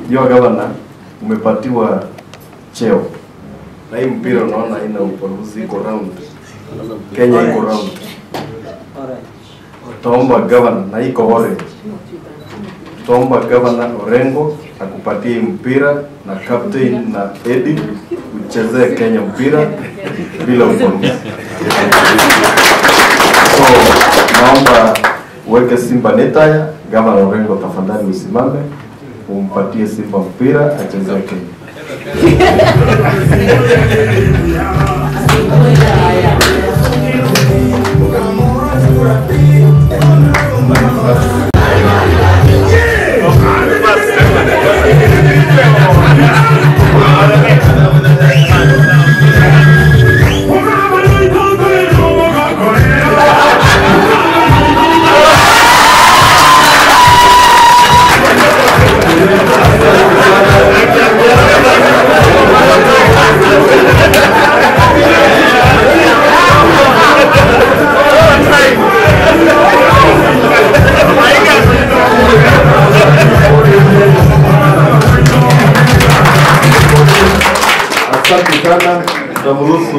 Your governor umepatiwa cheo na hii mpira unaona haina ubaguzi, iko round. Kenya iko round. Utaomba governor na iko orange. Utaomba governor Orengo akupatie hii mpira na captain na Eddie uchezee Kenya mpira bila ubaguzi. So naomba uweke Simba netaya, Gavana Orengo tafadhali usimame, umpatie Simba mpira achezee Kenya. Asante sana, tutamruhusu